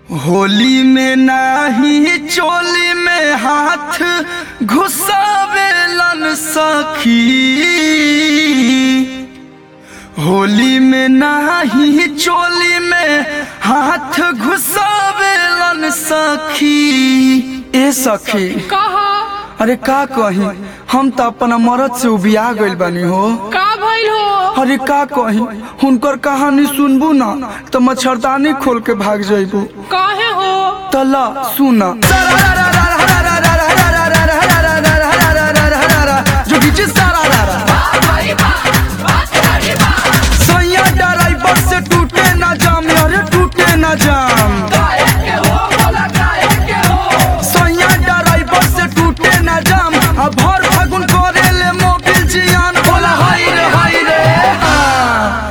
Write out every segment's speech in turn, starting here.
होली में नाही चोली में हाथ घुसावेलन सखी होली में नाही चोली में हाथ घुसावेलन सखी ए सखी कहा अरे का कही हम तो अपना मरद से उबिया गइल बानी हो का भइल हो अरे का कही हुनकर कहानी सुनबू ना तो मच्छरदानी खोल के भाग जाइबू काहे हो तला सुना जोगी जी सारा रारा सैया ड्राइवर से टूटे ना जाम अरे टूटे ना जाम सैया ड्राइवर से टूटे ना जाम अब भर फागुन करे ले मोबिल जियान बोला हाय रे हाय रे हाँ।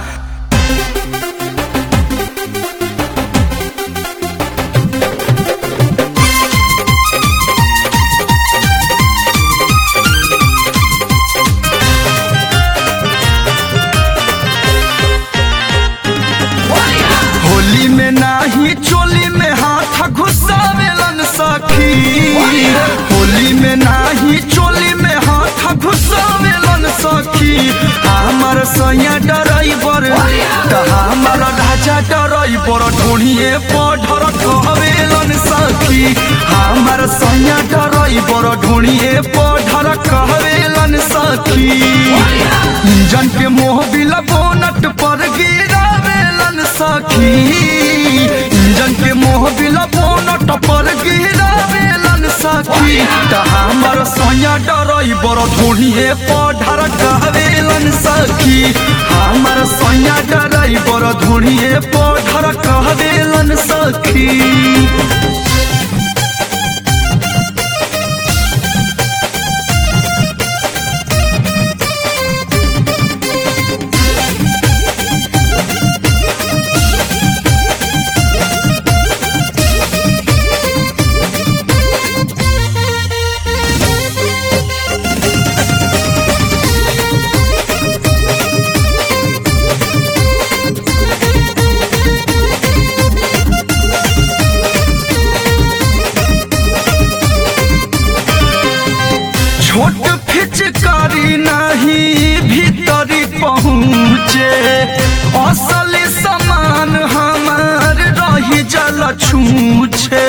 होली में नाही चोली में हाथ घुसावेलन सखी होली में नाही चोली में हाथ घुसावेलन सखी हमर सैया डराइबर त हमर ढाचा डराइबर ढोढ़िए पढ़र कहवेलन सखी हमर सैया डराइबर ढोढ़िए पढ़र कहवेलन सखी इंजन के मोह बिला बोनट पर गिरावेलन सखी इंजन के मोह बिला बोनट पर गिरावेलन सखी त हमर सैया डराइबर ढोढ़िए पढ़र कहवेलन सखी हमर सैया डराइबर ढोढ़िए पढ़र कहवेलन सखी छोट फिचकारी नहीं भीतरी पहुँचे असल सामान हमार रही जल छूछे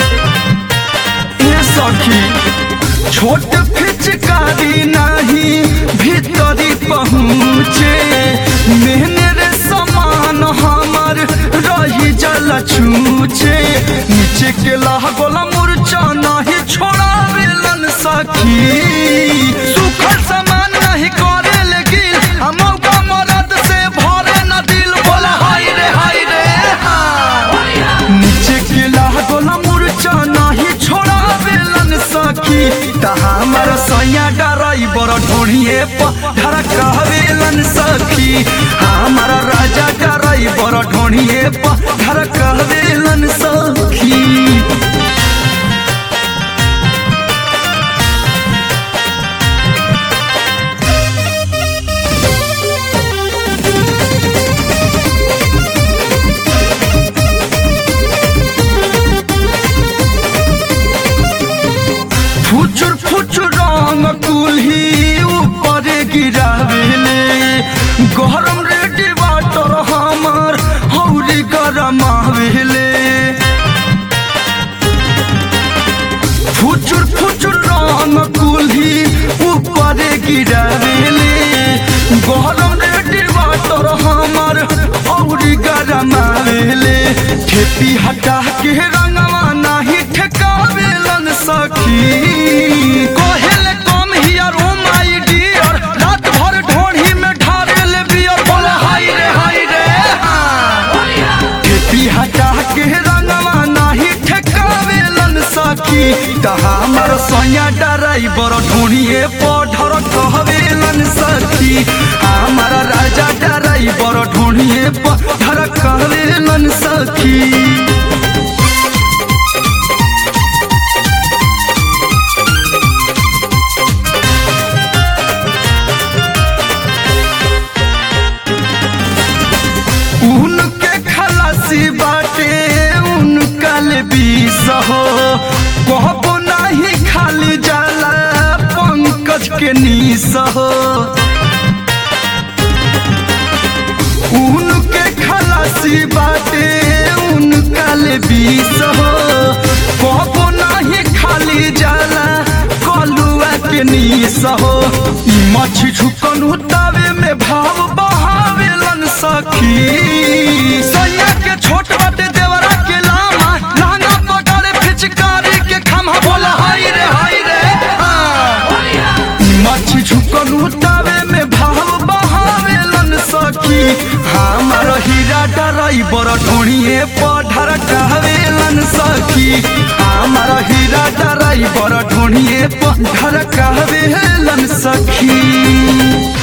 ये सखी छोट फिचकारी नहीं भीतरी पहुँचे मेहनत सामान हमार रही जल छूछे नीचे के लागल मुरचा नहीं छोड़ावेलन सखी सुखल सामान नहीं करे लेकिन हम मरद से भरे न दिल बोला हाय रे हाय रे हाँ। नीचे के लागल मुरचा नहीं छोड़ावेलन सखी त हमर सैया डराइबर ढोढ़िए पढ़र कहवेलन सखी हमर राजा डराइबर ढोढ़िए पढ़र कहवेलन सखी फुचुर फुचुर रंग कुल्ही ऊपर गिरावेले गरम रेडी वाटर हमर हौरी गरम आवेले फुचुर फुचुर रंग कुल्ही ऊपर गिरावेले गरम रेडी वाटर हमर हौरी गरम आवेले ठेपी हटा के रंगवा नाही ठेकावेलन सखी कहेले come here oh my Deere रात भर ढोढ़ी में ढारेले बियर बोला हाय रे हाय रे हाँ। खेती हटा के रंगवा नाही ठेकावेलन सखी त हमर सैया डराइबर ढोढ़िए पढ़र कहवेलन सखी हमर राजा डराइबर ढोढ़िए पढ़र कहवेलन सखी उनके खलासी बाटे उनका के नीस हो उनके खलासी बाटे उनका ले बीस हो कबो नहीं खाली जाला कलुआ के नीस हो ई मछी झुकन उतावे में भाव बहावेलन सखी सैया के छोट बाटे देवरा के लामा लहंगा पकड़े फिचकारी के खम्हा बोला हाय रे हाय रे हाँ। मछी झुकन उतावे में भाव बहावेलन सखी हमार हीरा ड्राइवर ढोणिए पढ़र कहवेलन सखी हमार हीरा ड्राइवर ढोणिए पढ़र कहवेलन सखी